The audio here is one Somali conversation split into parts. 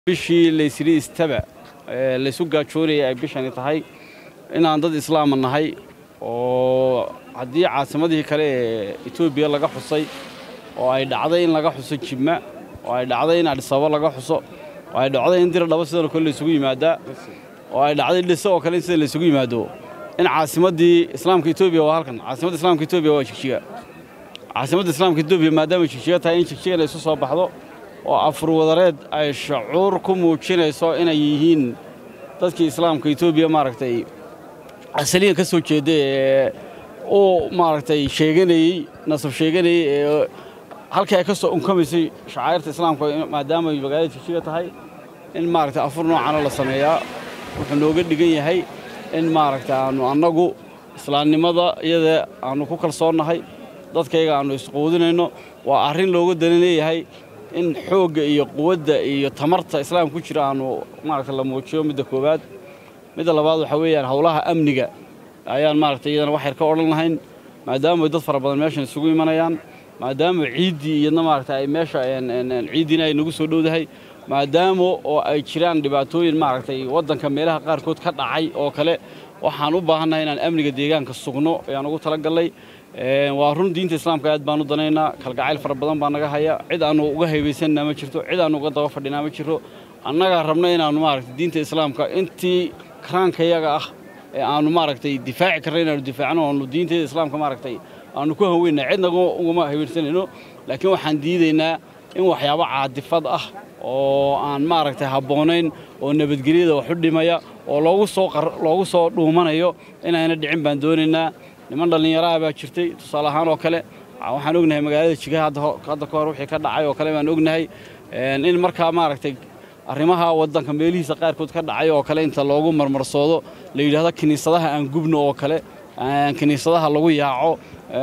bishii laysiri istaba laysu gaajoonayay ay bishani tahay inaan dad islaama nahay oo haddii caasimadihii kale ee etoobiya laga xusay oo ay dhacday in laga xuso jibma oo ay dhacday in adhisababa laga xuso oo ay dhacday in dira dhabo sidan oo kale laysugu yimaadaa oo ay dhacday dhise oo kale in sida laysugu yimaado in caasimaddii islaamka etoobiya waa halkan caasimadda islaamka etoobiya waa jigjiga caasimadda islaamka etoobiya maadaama jigjiga tahay in jigjiga laysu soo baxdo oo afurwadareed ay shacuur ku muujinayso inay yihiin dadkii islaamka etoobiya maaragtay asaliyan ka soo jeeda ee uu maaragtay sheeganayey nasab sheeganayey ee halkii ay ka soo unkamaysay shacairta islaamka maadaama ay magaalada jigjiga tahay in maaragtay afur noocana la sameeyaa wuxuu nooga dhigan yahay in maaragtay aannu annagu islaamnimada iyada aannu ku kalsoonnahay dadkayga aannu isquudinayno waa arrin looga dana leeyahay in xoogga iyo quwadda iyo tamarta islaamka ku jira aannu maaragtay la muujiyo midda koowaad midda labaad waxaa weeyaan howlaha amniga ayaan maaragtay iyadana wax yar ka odhan lahayn maadaama dad fara badan meeshan isugu imanayaan maadaama ciiddii iyadna maaragtay ay meesha ciiddiina ay nagu soo dhowdahay maadaama oo ay jiraan dhibaatooyin maaragtay waddanka meelaha qaarkood ka dhacay oo kale waxaan u baahannahay inaan amniga deegaanka sugno ayaan ugu talagallay waa run diinta islaamka aad baan u danaynaa kalgacayl fara badan baa naga haya cid aannu uga haybaysanna ma jirto cid aannu uga daba fadhinaa ma jiro annagaa rabna inaannu maaragtay diinta islaamka intii karaankayaga ah ee aannu maaragtay difaaci karna inaannu difaacno aannu diinteeda islaamka maaragtay aannu ku haweyna cidna ugama haweensanayno laakiin waxaan diidaynaa in waxyaabo caadifad ah oo aan maaragtay habboonayn oo nabadgelyada wax u dhimaya oo loogu soo loogu soo dhuumanayo inayna dhicin baan doonaynaa niman dhallinyaraha baa jirtay tusaale ahaan oo kale waxaan ognahay magaalada jigaha hadda ka hor wixii ka dhacay oo kale baan ognahay in markaa maaragtay arrimaha waddanka meelihiisa qaarkood ka dhacay oo kale inta loogu marmarsoodo la yidhaahdo kiniisadaha aan gubno oo kale kiniisadaha lagu yaaco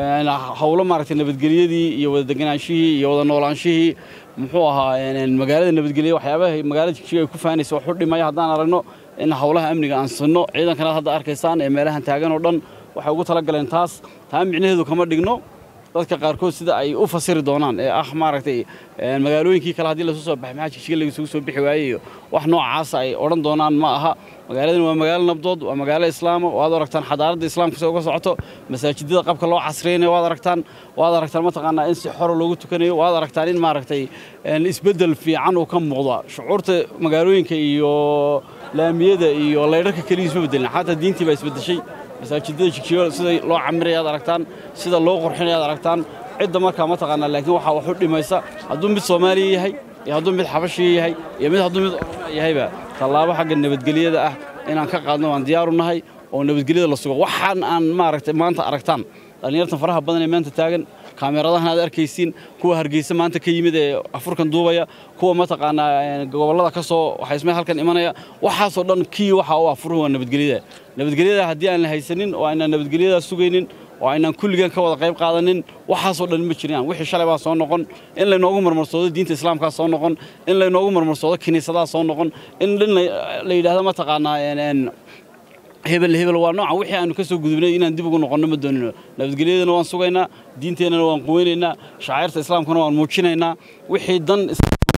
howlo maaragtay nabadgelyadii iyo wada deganaanshihii iyo wada noolaanshihii muxuu ahaa magaalada nabadgelya waxyaabaha magaalada jigjiga ay ku faanaysa wax u dhimaya haddaan aragno in howlaha amniga aan sinno ciidankanaad hadda arkaysaan ee meelahan taagan oo dhan waxay ugu tala galeen taas taa micnaheedu kama dhigno dadka qaarkood sida ay u fasiri doonaan ee ah maaragtay magaalooyinkii kale haddii lasu soo baxay maxaa jigjiga lagasugu soo bixi waayeyo wax noocaasa ay odhan doonaan ma aha magaaladan waa magaalo nabdood waa magaalo islaama waad aragtaan xadaaradda islaamka sida uga socoto masaajidada qabka loo casriynayo waad aragtaan waad aragtaan mataqaanaa in si xora loogu tukanayo waad aragtaan in maaragtay isbeddel fiican uu ka muuqda shucuurta magaalooyinka iyo laamiyada iyo laydharka keliya isma beddelin xataa diintii baa isbeddeshay masaajidada jigjigo sida loo camiraya ad aragtaan sida loo qurxinaya ad aragtaan cidda markaa ma taqaanaa laakiin waxaa wax u dhimaysa hadduu mid soomaaliya yahay iyo hadduu mid xabashiya yahay iyo mid hadduu mid oromia yahayba tallaabo xagga nabadgelyada ah inaan ka qaadno waan diyaaru nahay oo nabadgelyada la sugo waxaan aan maaragtay maanta aragtaan dhallinyartan faraha badan ee maanta taagan kaamiradahan aad arkaysiin kuwa hargeysa maanta ka yimid ee afurkan duubaya kuwa mataqaanaa gobollada ka soo waxaysmay halkan imanaya waxaasoo dhan kii waxa u afuruhu waa nabadgelyada nabadgelyada haddii aan la haysanin oo aynaan nabadgelyadaa sugaynin oo aynaan kulligan ka wada qayb qaadanin waxaasoo dhan ma jiraan wixii shalay baa soo noqon in laynoogu marmarsoodo diinta islaamkaa soo noqon in laynoogu marmarsoodo kiniisadaha soo noqon in dhin la yidhaahdo mataqaanaa hebel hebel waa nooca wixii aanu ka soo gudubnay inaan dib ugu noqonno ma doonino nabadgelyadana waan sugaynaa diinteennana waan quweynaynaa shacairta islaamkana waan muujinaynaa wixii dan